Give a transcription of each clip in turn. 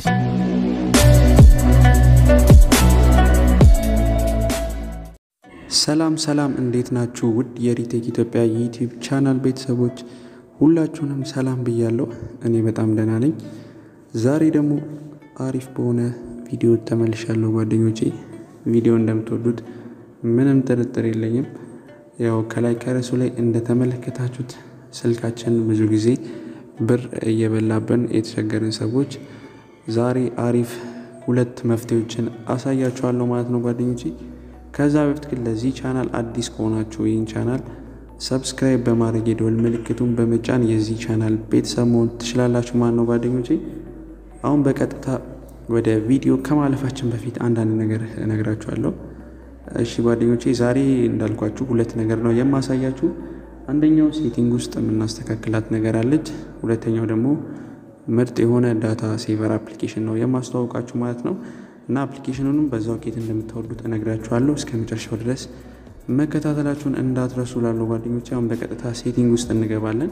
ሰላም ሰላም፣ እንዴት ናችሁ? ውድ የሪቴክ ኢትዮጵያ የዩቲዩብ ቻናል ቤተሰቦች ሁላችሁንም ሰላም ብያለሁ። እኔ በጣም ደህና ነኝ። ዛሬ ደግሞ አሪፍ በሆነ ቪዲዮ ተመልሻለሁ ጓደኞቼ። ቪዲዮ እንደምትወዱት ምንም ጥርጥር የለኝም። ያው ከላይ ከርዕሱ ላይ እንደተመለከታችሁት ስልካችን ብዙ ጊዜ ብር እየበላብን የተቸገርን ሰዎች ዛሬ አሪፍ ሁለት መፍትሄዎችን አሳያችኋለሁ ማለት ነው ጓደኞቼ። ከዛ በፊት ግን ለዚህ ቻናል አዲስ ከሆናችሁ ይህን ቻናል ሰብስክራይብ በማድረግ የደወል ምልክቱን በመጫን የዚህ ቻናል ቤተሰብ መሆን ትችላላችሁ ማለት ነው ጓደኞቼ። አሁን በቀጥታ ወደ ቪዲዮ ከማለፋችን በፊት አንዳንድ ነገር እነግራችኋለሁ። እሺ ጓደኞቼ፣ ዛሬ እንዳልኳችሁ ሁለት ነገር ነው የማሳያችሁ። አንደኛው ሴቲንግ ውስጥ የምናስተካክላት ነገር አለች። ሁለተኛው ደግሞ ምርጥ የሆነ ዳታ ሴቨር አፕሊኬሽን ነው የማስተዋወቃችሁ ማለት ነው። እና አፕሊኬሽኑንም በዛው ኬት እንደምታወርዱት እነግራችኋለሁ። እስከ መጨረሻው ድረስ መከታተላችሁን እንዳትረሱ ላለው ጓደኞች። አሁን በቀጥታ ሴቲንግ ውስጥ እንገባለን።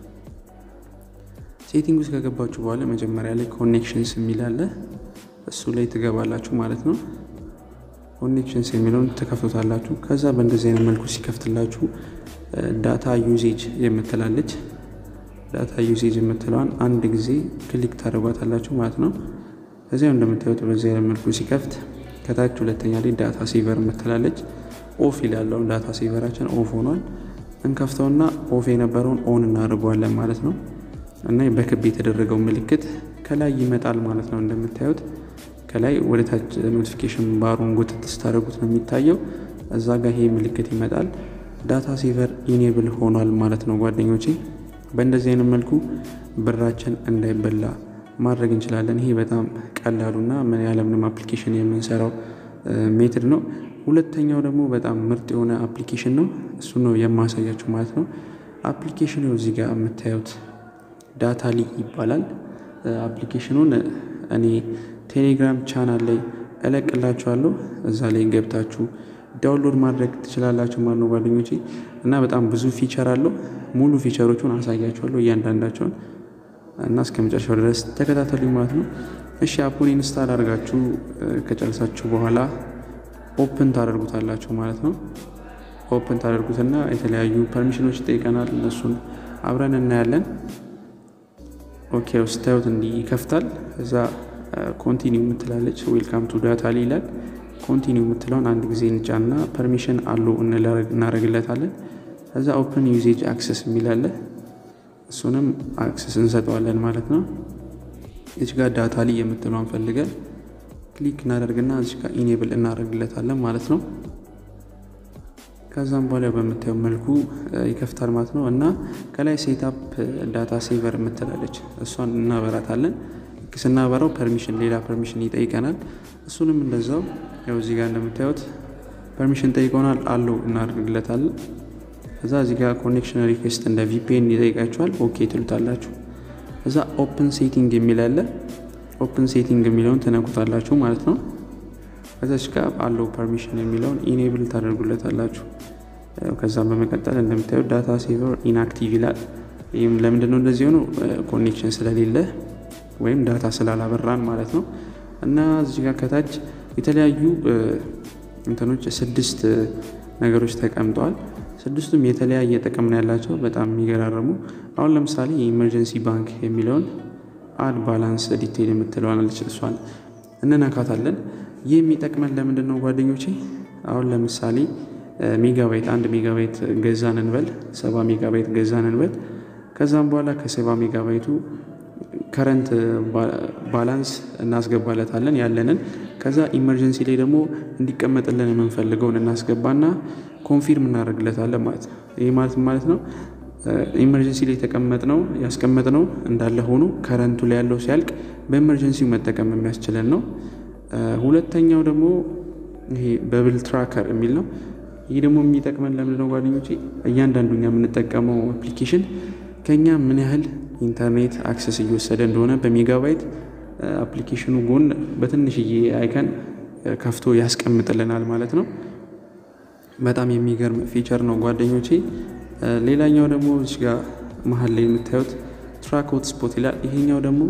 ሴቲንግ ውስጥ ከገባችሁ በኋላ መጀመሪያ ላይ ኮኔክሽንስ የሚል አለ። እሱ ላይ ትገባላችሁ ማለት ነው። ኮኔክሽንስ የሚለውን ትከፍቱታላችሁ። ከዛ በእንደዚህ አይነት መልኩ ሲከፍትላችሁ ዳታ ዩዜጅ የምትላለች ዳታ ዩዜጅ የምትለዋን አንድ ጊዜ ክሊክ ታደርጓታላችሁ ማለት ነው። እዚያው እንደምታዩት በዚህ አይነት መልኩ ሲከፍት ከታች ሁለተኛ ላይ ዳታ ሴቨር የምትላለች ኦፍ ይላለው። ዳታ ሴቨራችን ኦፍ ሆኗል። እንከፍተውና ኦፍ የነበረውን ኦን እናደርገዋለን ማለት ነው። እና በክብ የተደረገው ምልክት ከላይ ይመጣል ማለት ነው። እንደምታዩት ከላይ ወደ ታች ኖቲፊኬሽን ባሩን ጎትት ስታደርጉት ነው የሚታየው። እዛ ጋር ይሄ ምልክት ይመጣል። ዳታ ሴቨር ኢኔብል ሆኗል ማለት ነው ጓደኞቼ። በእንደዚህ አይነት መልኩ ብራችን እንዳይበላ ማድረግ እንችላለን። ይሄ በጣም ቀላሉና ያለምንም አፕሊኬሽን የምንሰራው ሜትድ ነው። ሁለተኛው ደግሞ በጣም ምርጥ የሆነ አፕሊኬሽን ነው። እሱ ነው የማሳያችሁ ማለት ነው። አፕሊኬሽኑ እዚህ ጋር የምታዩት ዳታ ሊ ይባላል። አፕሊኬሽኑን እኔ ቴሌግራም ቻናል ላይ እለቅላችኋለሁ። እዛ ላይ ገብታችሁ ዳውንሎድ ማድረግ ትችላላችሁ ማለት ነው ጓደኞቼ። እና በጣም ብዙ ፊቸር አለው። ሙሉ ፊቸሮቹን አሳያችኋለሁ እያንዳንዳቸውን እና እስከ መጨረሻው ድረስ ተከታተሉኝ ማለት ነው። እሺ አፑን ኢንስታል አድርጋችሁ ከጨረሳችሁ በኋላ ኦፕን ታደርጉታላችሁ ማለት ነው። ኦፕን ታደርጉትና የተለያዩ ፐርሚሽኖች ይጠይቀናል። እነሱን አብረን እናያለን። ኦኬ ስታዩት እንዲህ ይከፍታል። እዛ ኮንቲኒው የምትላለች ዌልካም ቱ ዳታ ሊ ይላል። ኮንቲኒው የምትለውን አንድ ጊዜ እንጫና ፐርሚሽን አሉ እናደርግለታለን። እዛ ኦፕን ዩዜጅ አክሰስ የሚላለ እሱንም አክሰስ እንሰጠዋለን ማለት ነው። እዚህ ጋር ዳታ ላይ የምትለውን ፈልገን ክሊክ እናደርግና እዚህ ጋር ኢኔብል እናደርግለታለን ማለት ነው። ከዛም በኋላ በምታየው መልኩ ይከፍታል ማለት ነው። እና ከላይ ሴታፕ ዳታ ሴቨር የምትላለች እሷን እናበራታለን። ስናበራው ፐርሚሽን ሌላ ፐርሚሽን ይጠይቀናል። እሱንም እንደዛው ያው እዚህ ጋር እንደምታዩት ፐርሚሽን ጠይቀናል አለው እናደርግለታለን። እዛ እዚህ ጋር ኮኔክሽን ሪኩዌስት እንደ ቪፒኤን ይጠይቃችኋል። ኦኬ ትሉታላችሁ። እዛ ኦፕን ሴቲንግ የሚል አለ። ኦፕን ሴቲንግ የሚለውን ትነኩታላችሁ ማለት ነው። ከዛች ጋር አለው ፐርሚሽን የሚለውን ኢኔብል ታደርጉለታላችሁ። ከዛም በመቀጠል እንደምታዩት ዳታ ሴቨር ኢንአክቲቭ ይላል። ይህም ለምንድን ነው እንደዚህ ሆነው? ኮኔክሽን ስለሌለ ወይም ዳታ ስላላበራን ማለት ነው። እና እዚህ ጋር ከታች የተለያዩ እንትኖች ስድስት ነገሮች ተቀምጠዋል። ስድስቱም የተለያየ ጥቅም ነው ያላቸው፣ በጣም የሚገራረሙ። አሁን ለምሳሌ የኢመርጀንሲ ባንክ የሚለውን አድ ባላንስ ዲቴይል የምትለዋን አለች፣ እሷን እንነካታለን። ይህ የሚጠቅመን ለምንድን ነው ጓደኞቼ? አሁን ለምሳሌ ሜጋባይት አንድ ሜጋባይት ገዛን እንበል፣ ሰባ ሜጋባይት ገዛን እንበል። ከዛም በኋላ ከሰባ ሜጋባይቱ ከረንት ባላንስ እናስገባለታለን ያለንን። ከዛ ኢመርጀንሲ ላይ ደግሞ እንዲቀመጥልን የምንፈልገውን እናስገባና ኮንፊርም እናደርግለታለን ማለት ነው። ይህ ማለት ማለት ነው ኢመርጀንሲ ላይ የተቀመጥነው ያስቀመጥነው እንዳለ ሆኖ ከረንቱ ላይ ያለው ሲያልቅ በኢመርጀንሲው መጠቀም የሚያስችለን ነው። ሁለተኛው ደግሞ ይሄ በብል ትራከር የሚል ነው። ይህ ደግሞ የሚጠቅመን ለምንድን ነው ጓደኞቼ? እያንዳንዱ እኛ የምንጠቀመው አፕሊኬሽን ከኛ ምን ያህል ኢንተርኔት አክሰስ እየወሰደ እንደሆነ በሜጋባይት አፕሊኬሽኑ ጎን በትንሽዬ አይከን ከፍቶ ያስቀምጥልናል ማለት ነው። በጣም የሚገርም ፊቸር ነው ጓደኞቼ። ሌላኛው ደግሞ እዚህ ጋር መሀል ላይ የምታዩት ትራክ ሆት ስፖት ይላል። ይሄኛው ደግሞ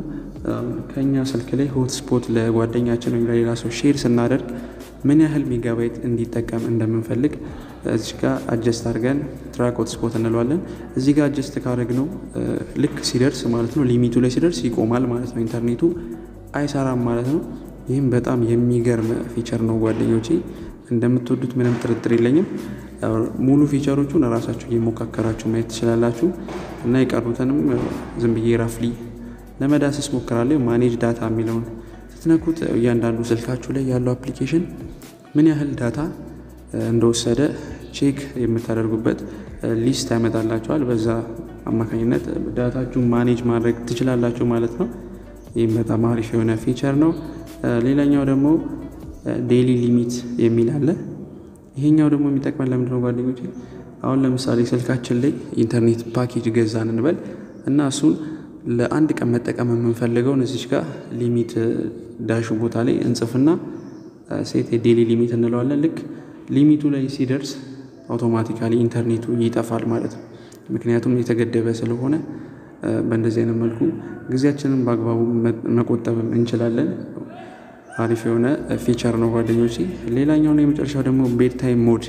ከኛ ስልክ ላይ ሆትስፖት ለጓደኛችን ወይም ለሌላ ሰው ሼር ስናደርግ ምን ያህል ሜጋባይት እንዲጠቀም እንደምንፈልግ እዚህ ጋር አጀስት አድርገን ትራክ ሆትስፖት እንለዋለን። እዚህ ጋር አጀስት ካደረግ ነው ልክ ሲደርስ ማለት ነው ሊሚቱ ላይ ሲደርስ ይቆማል ማለት ነው። ኢንተርኔቱ አይሰራም ማለት ነው። ይህም በጣም የሚገርም ፊቸር ነው ጓደኞቼ፣ እንደምትወዱት ምንም ጥርጥር የለኝም። ሙሉ ፊቸሮቹን ራሳችሁ እየሞካከራችሁ ማየት ትችላላችሁ እና የቀሩትንም ዝም ብዬ ራፍሊ ለመዳሰስ ሞክራለሁ። ማኔጅ ዳታ የሚለውን ስትነኩት እያንዳንዱ ስልካችሁ ላይ ያለው አፕሊኬሽን ምን ያህል ዳታ እንደወሰደ ቼክ የምታደርጉበት ሊስት ያመጣላችኋል። በዛ አማካኝነት ዳታችሁን ማኔጅ ማድረግ ትችላላችሁ ማለት ነው። ይህም በጣም አሪፍ የሆነ ፊቸር ነው። ሌላኛው ደግሞ ዴይሊ ሊሚት የሚል አለ። ይሄኛው ደግሞ የሚጠቅመን ለምንድነው ጓደኞች? አሁን ለምሳሌ ስልካችን ላይ ኢንተርኔት ፓኬጅ ገዛን እንበል እና እሱን ለአንድ ቀን መጠቀም የምንፈልገውን እዚች ጋር ሊሚት ዳሹ ቦታ ላይ እንጽፍና ሴት የዴሊ ሊሚት እንለዋለን። ልክ ሊሚቱ ላይ ሲደርስ አውቶማቲካሊ ኢንተርኔቱ ይጠፋል ማለት ነው። ምክንያቱም የተገደበ ስለሆነ በእንደዚህ አይነት መልኩ ጊዜያችንን በአግባቡ መቆጠብም እንችላለን። አሪፍ የሆነ ፊቸር ነው ጓደኞቼ። ሌላኛውና የመጨረሻው ደግሞ ቤድ ታይም ሞድ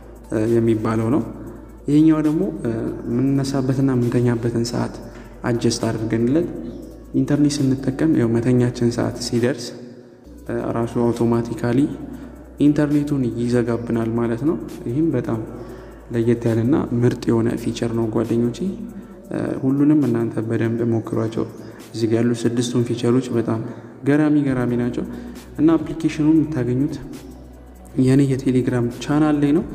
የሚባለው ነው። ይሄኛው ደግሞ የምንነሳበትና የምንተኛበትን ሰዓት አጀስት አድርገንለት ኢንተርኔት ስንጠቀም ያው መተኛችን ሰዓት ሲደርስ ራሱ አውቶማቲካሊ ኢንተርኔቱን ይዘጋብናል ማለት ነው። ይህም በጣም ለየት ያለና ምርጥ የሆነ ፊቸር ነው ጓደኞቼ። ሁሉንም እናንተ በደንብ ሞክሯቸው። እዚህ ጋር ያሉ ስድስቱን ፊቸሮች በጣም ገራሚ ገራሚ ናቸው እና አፕሊኬሽኑ የምታገኙት የኔ የቴሌግራም ቻናል ላይ ነው።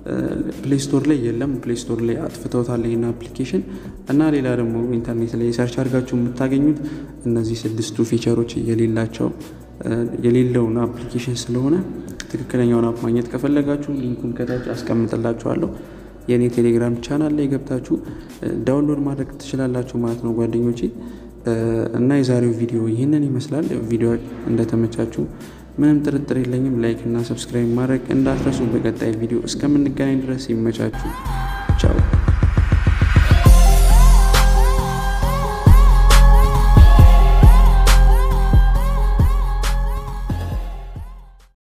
ፕሌይ ስቶር ላይ የለም። ፕሌይ ስቶር ላይ አጥፍተውታል ይህን አፕሊኬሽን እና ሌላ ደግሞ ኢንተርኔት ላይ ሰርች አድርጋችሁ የምታገኙት እነዚህ ስድስቱ ፊቸሮች የሌላቸው የሌለውን አፕሊኬሽን ስለሆነ ትክክለኛውን አፕ ማግኘት ከፈለጋችሁ ሊንኩን ከታች አስቀምጥላችኋለሁ። የእኔ ቴሌግራም ቻናል ላይ ገብታችሁ ዳውንሎድ ማድረግ ትችላላችሁ ማለት ነው ጓደኞቼ። እና የዛሬው ቪዲዮ ይህንን ይመስላል። ቪዲዮ እንደተመቻችሁ ምንም ጥርጥር የለኝም። ላይክ እና ሰብስክራይብ ማድረግ እንዳትረሱ። በቀጣይ ቪዲዮ እስከምንገናኝ ድረስ ይመቻችሁ።